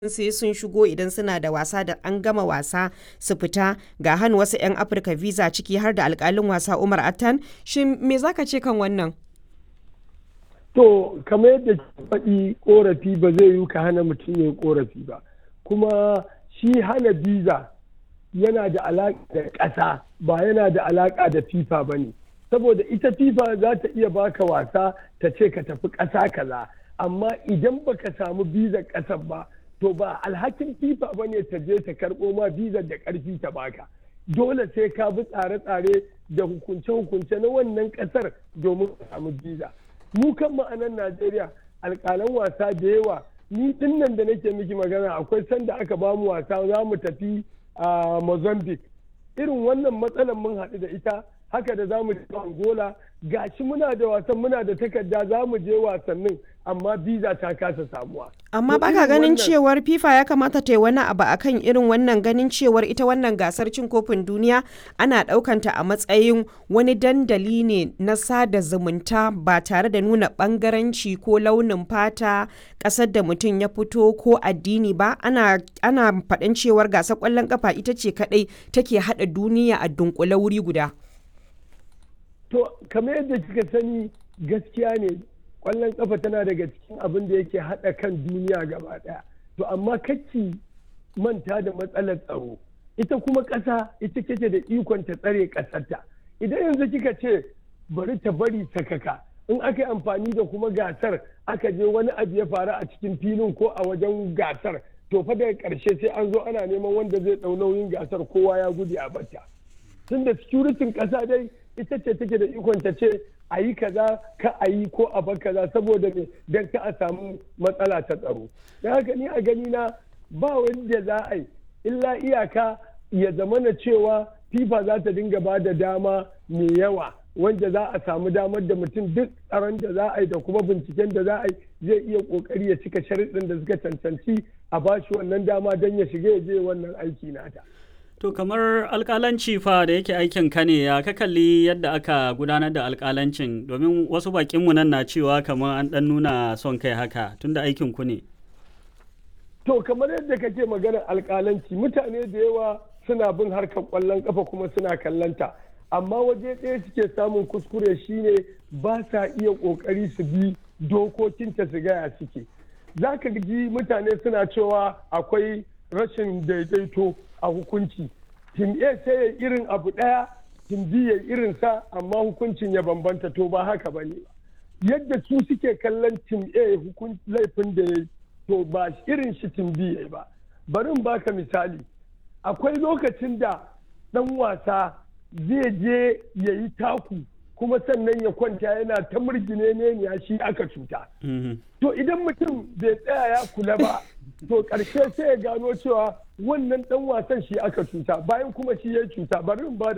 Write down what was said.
sai sun shigo idan suna da wasa da an gama wasa su fita ga hannu wasu 'yan afirka visa ciki har da alkalin wasa umar attan shin me zaka ce kan wannan to kamar yadda faɗi korafi ba zai yi ka hana mutum ya yi korafi ba kuma shi hana visa yana da alaƙa da ƙasa ba yana da alaƙa da fifa ba ne saboda ita fifa za ta iya baka wasa ta ce ka tafi ƙasa kaza amma idan baka samu visa ƙasar ba to ba alhakin fifa ba ne ta je ta karɓo ma visa da ƙarfi ta baka dole sai ka bi tsare-tsare da hukunce-hukunce na wannan ƙasar domin ka samu visa mu kan ma'anan najeriya alƙalan wasa da yawa ni din nan da nake miki magana akwai sanda aka ba mu wasa za mu tafi a mozambique irin wannan matsalar mun haɗu da ita haka da za mu je angola gashi muna da wasan muna da takarda za mu je wasannin amma visa ta kasa samuwa amma baka ganin cewar fifa ya kamata ta yi wani abu akan irin wannan ganin cewar ita wannan gasar cin kofin duniya ana ɗaukanta a matsayin wani dandali ne na sada zumunta ba tare da nuna bangaranci ko launin fata ƙasar da mutum ya fito ko addini ba ana ana faɗin cewar gasar ƙwallon ƙafa ita ce kaɗai take haɗa duniya a dunkule wuri guda to kamar yadda kika sani gaskiya ne kwallon kafa tana daga cikin abin da yake haɗa kan duniya gaba ɗaya to amma kacci manta da matsalar tsaro ita kuma ƙasa ita kake da ikon ta tsare ƙasarta idan yanzu kika ce bari ta bari sakaka in aka yi amfani da kuma gasar aka je wani abu ya faru a cikin filin ko a wajen gasar to fa daga ƙarshe sai an zo ana neman wanda zai ɗau nauyin gasar kowa ya gudu a bata tunda securitin ƙasa dai ita ce take da ikon ta ce a yi kaza ka a yi ko a bar kaza saboda me don ka a samu matsala ta tsaro don haka ni a gani na ba wanda za a yi illa iyaka ya zama na cewa fifa za ta dinga ba da dama mai yawa wanda za a samu damar da mutum duk tsaron da za a yi da kuma binciken da za a yi zai iya kokari ya cika sharuɗin da suka cancanci a bashi wannan dama don ya shiga ya je wannan aiki nata. To kamar alkalanci fa da yake aikin ka ne ya ka kalli yadda aka gudanar da alkalancin domin wasu bakinmu nan na cewa kamar an dan nuna son kai haka tunda aikin ku ne. To kamar yadda kake maganar alkalanci mutane da yawa suna bin harkar kwallon kafa kuma suna kallanta amma waje ɗaya suke samun kuskure shine ba sa iya ƙoƙari su bi dokokinta su gaya suke. Za ka ji mutane suna cewa akwai rashin daidaito a hukunci tim A sai ya irin abu ɗaya tim B ya irin sa amma hukuncin ya bambanta to ba haka ba ne yadda su suke kallon tim A laifin da ya to ba irin shi tim B ya ba bari baka misali akwai lokacin da ɗan wasa zai je ya yi taku kuma sannan ya kwanta yana ta murgine ne ya shi aka cuta to idan mutum bai tsaya ya kula ba to ƙarshe sai ya gano cewa wannan ɗan wasan shi aka cuta bayan kuma shi ya cuta bari in ba